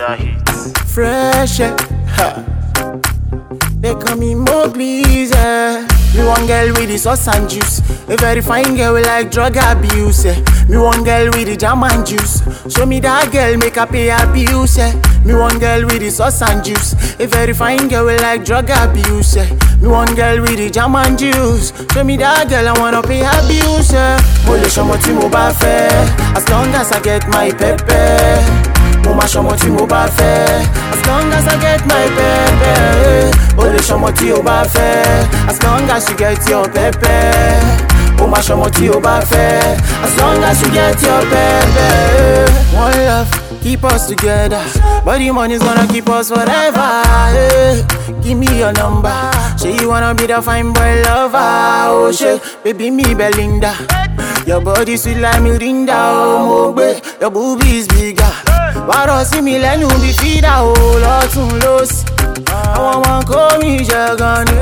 Another hit. Fresh, eh, ha. They call me Mowgli's, eh. Me one girl with the sauce and juice. A very fine girl with like drug abuse, eh. Me one girl with the jam and juice. Show me that girl, make her pay abuse, eh. Me one girl with the sauce and juice. A very fine girl with like drug abuse, eh. Me one girl with the jam and juice. Show me that girl, I wanna pay abuse, eh. Mo lè ṣọmọ tí mo bá fẹ́, as long as I get my pepper. mo máa ṣọmọ tí mo bá fẹ́ as long as I get my pepper o lè ṣọmọ tí o bá fẹ́ as long as you get your pepper o máa ṣọmọ tí o bá fẹ́ as long as you get your pepper. one love keep us together but the money's gonna keep us forever. eh. give me your number ṣé you wanna be the fine boy lover o ṣe baby mi Belinda. Your body sweet like Mirinda, oh mo gbé. Your boobies bigger. Wàrọ̀ sí mi lẹ́nu bí fídà o lọ́tún lọ́sì. Àwọn ọmọ kó mi jẹ gan ni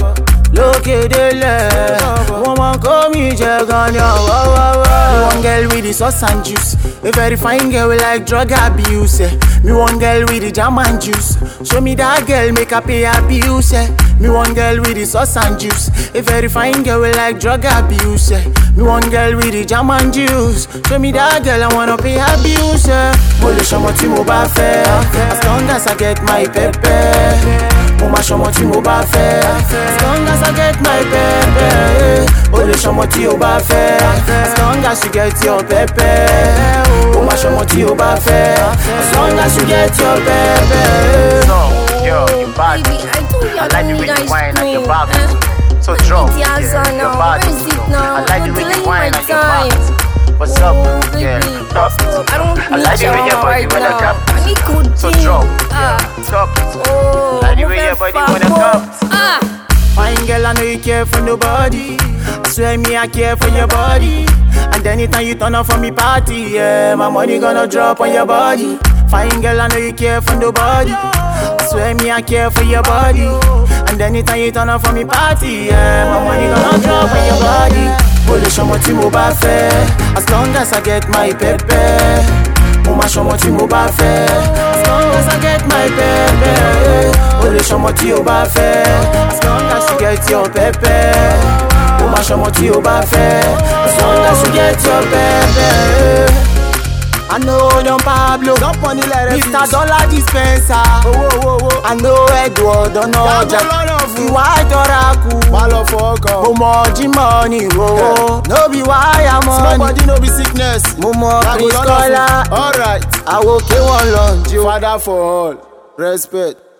lókè délẹ̀. Àwọn ọmọ kó mi jẹ gan ni ọ̀wọ́wọ́wọ́. One girl with the sauce and juice. A very fine girl with like drug abuse. Eh. Me one girl with the jam and juice. Show me that girl, make her pay abuse. Eh. Me one girl with the sauce and juice. A very fine girl with like drug abuse. Eh. Me one girl with the jam and juice. Show me that girl, I wanna pay abuse. Eh. Mo lè ṣọmọ tí mo bá fẹ́. As long as I get my pepper. Mo máa ṣọmọ tí mo bá fẹ́. As long as I get my pepper. O lè ṣọmọ tí o bá fẹ́. As long as you get your pepper. Mo máa ṣọmọ tí o bá fẹ́. As long as you get your pepper. So, yo, you bad. Baby, I told you I I like the don't way need you ice whine and your cream. back. eh? So I drop. need the answer Yeah, your now. body. Where is it now? I like the Don't way delay you whine my and your back. time. What's Oh, up? baby. Yeah. I don't I need like the way your drama body right wanna now. come. I need codeine. So drop. Ah. Drop. Oh, Like the mo way fẹ́ your body fa wanna bọ́. come. Ah. Fine girl, I know you care for nobody. I swear me, I care for your body. And anytime you turn up for me party, yeah, my money gonna drop on your body. Fine girl, I know you care for nobody. I swear me, I care for your body. And anytime you turn up for me party, yeah, my money gonna drop on your body. Mo lè ṣọmọ tí mo bá fẹ́, as long as I get my pepper. Mo máa ṣọmọ tí mo bá fẹ́, as long as I get my pepper. O lè ṣọmọ tí o bá fẹ́, as long as you get your pepper. Mo máa ṣọmọ tí o bá fẹ́, as long as you get your pepper. I know Don Pablo, Mr. Dollar Dispenser. owó owó owó. I know Edward Ọ̀nàjà, Yàgò lọ́nà fún. ìwà ìjọra kù. má lọ fọ ọkàn. Mo mọ Jimoh ní ìwòwò, no be wire small money. body no be sickness. Mo mọ Yàgò Chris lọ́nà Kola, fún. alright. àwòké wọn lọ jí o. father for all respect.